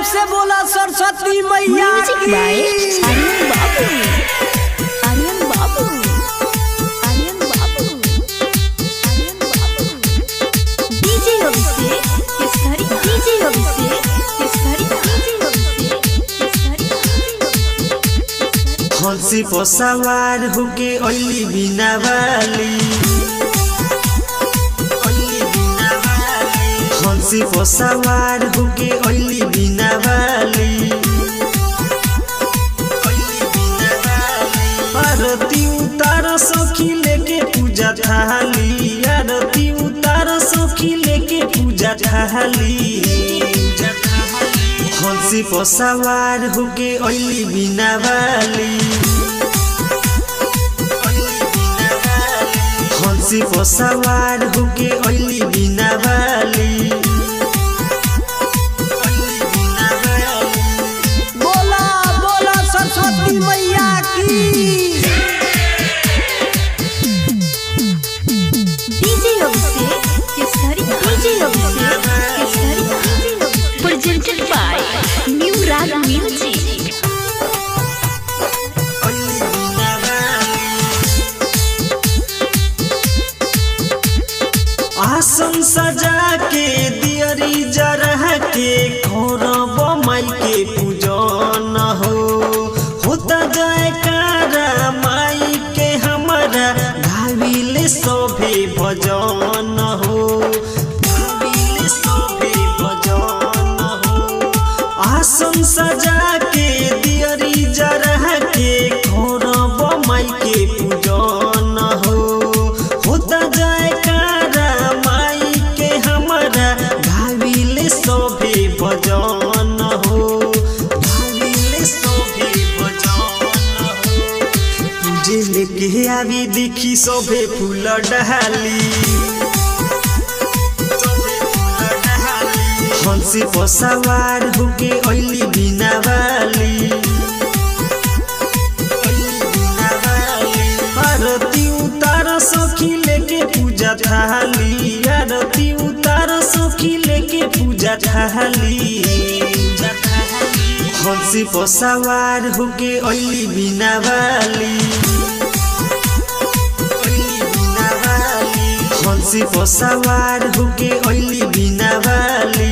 से बोला सरस्वती मैया म्यूजिक बाय आर्यन बाबू आर्यन बाबू आर्यन बाबू आर्यन बाबू DJ Abhishek Kesari DJ Abhishek Kesari DJ Abhishek Kesari हंसी पर सवार होके अली बिना वाली हंसी पर सवार होके अली बिना वाली आरती उतार सखी लेके पूजा थाली आरती उतार सखी लेके पूजा थाली हंसी पर सवार होके अली बिना वाली हंसी पर सवार होके अली बिना वाली बोला बोला सरस्वती मैया की DJ Abhishek Kesari DJ Abhishek Kesari presented by new Raag music आसन सजा के दियरी जरह के खौरब माई के पूजन हो होता जयकारा माई के हमारा गाविले सभे भजन हो गाविले सभे भजन हो आसन सजा के दियरी जरह के खौरब माई के पूजन हो होता जयकारा माई के हमारा गाविले सभे भजन हो गाविले सभे भजन हो तुझे लेके आवी देखी सभे फूल डहाली हंसी पर सवार होके अली बिना वाली आरती उतार सखी लेके पूजा थाली आरती उतार सखी लेके पूजा थाली हंसी पर सवार होके अली बिना वाली हंसी पर सवार होके अली बिना वाली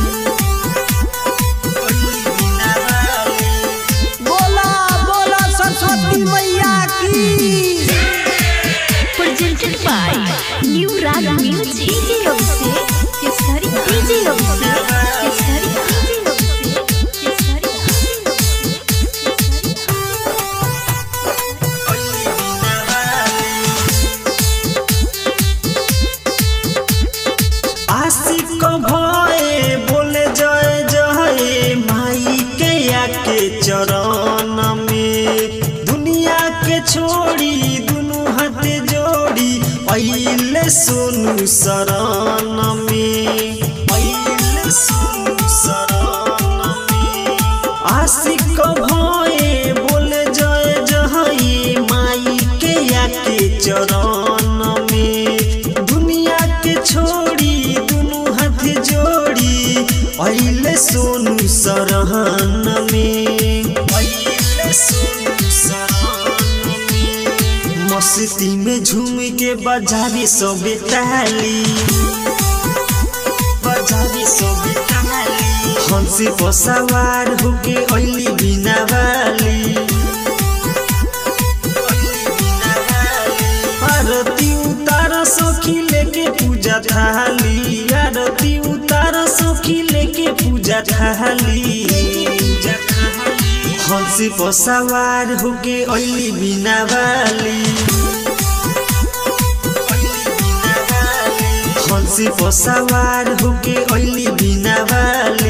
बोला बोला सरस्वती मैया की presented by new Raag music DJ Abhishek Kesari DJ Abhishek Kesari DJ Abhishek Kesari आशिक भए बोले जय जय माई के आके चरण में दुनिया के छोड़ी दुनु हाथ जोड़ी अइले सोनू शरण में अइले सोनू शरण में आशिक भए बोले जय जय माई के आके चरण में दुनिया के छोड़ी दुनु हाथ जोड़ी अइले सोनू सरहन में अइले सोनू सरहन में मस्ती में झूम के बजावे सबे ताली बजावे सबे ताली हंसी पर सवार होके अइली बिना वाली आरती उतार सखी लेके पूजा थाली आरती उतार सखी लेके पूजा थाली हंसी पर सवार होके अइली बिना वाली हंसी पर सवार होके अइली बिना वाली